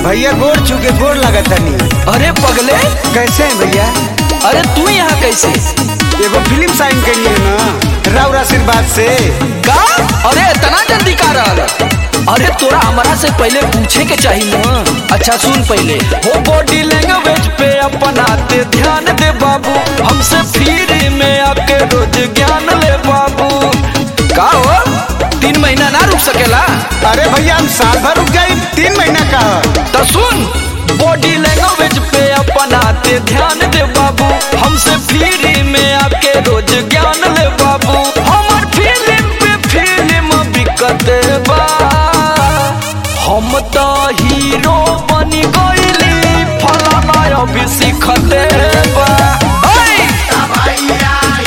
भैया गोड़ चुके गोड़ लगत तनी अरे पगले कैसे हैं भैया अरे तू यहाँ कैसे एगो फिल्म साइन करिए ना राउर आशीर्वाद से का अरे इतना जल्दी का रहल अरे तोरा हमारा से पहले पूछे के चाहिए ना अच्छा सुन पहले हो बॉडी लैंग्वेज पे अपनाते ध्यान दे बाबू हमसे फ्री में आके रोज ज्ञान ले बाबू का हो तीन महीना ना रुक सकेला अरे भैया हम साल भर रुक जाए तीन महीना का तो सुन बॉडी लैंग्वेज पे अपनाते ध्यान दे बाबू हमसे फ्री में आके रोज ज्ञान ले बाबू हमर फिल्म पे फिल्म बिकत बा हम तो हीरो बनी गईली फलाना अभी सीखते बा ओए!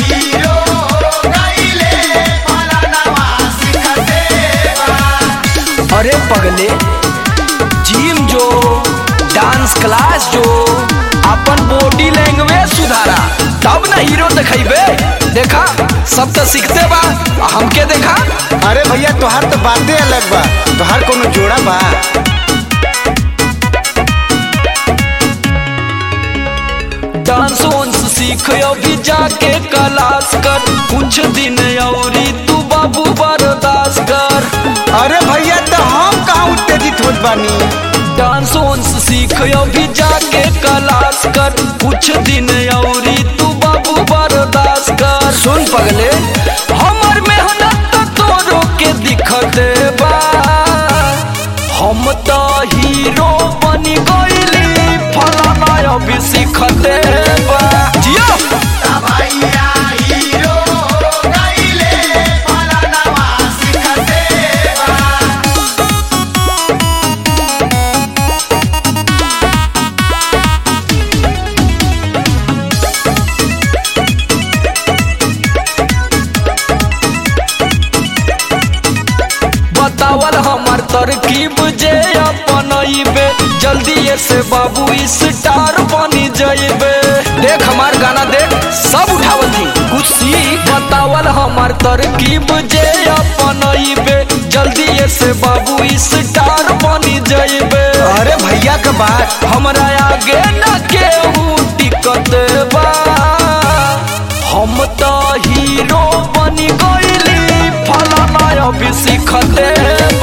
अरे पगले जिम जो डांस क्लास जो अपन बॉडी लैंग्वेज सुधारा तब ना हीरो दिखेबे देखा सब तो सीखते बा आ हमके देखा अरे भैया तोहार तो बातें अलग बा तोहार कोनो जोड़ा बा डांस वांस सीख अभी जाके क्लास कर कुछ दिन औरी तू बाबू बर्दाश्त कर अरे भैया तो हम कहाँ उत्तेजित होत बानी डांस वांस सीख अभी जाके क्लास कर कुछ दिन औरी तू बाबू बर्दाश्त कर सुन पगले हमर मेहनत तो तोरो के दिखते बा हम तो हीरो बनी गईली फलाना अभी सीखते बा जियो बतावल हमार तरकीब जे अपनइबे जल्दी से बाबू स्टार बनी जइबे देख हमार गाना देख सब उठावल थी कुछ सीख बतावल हमार तरकीब जे अपनइबे जल्दी से बाबू स्टार बनी जइबे अरे भैया का बात हमरा आगे न केहू टिकत बा हम तो हीरो बनी गईली फलाना अभी सीखते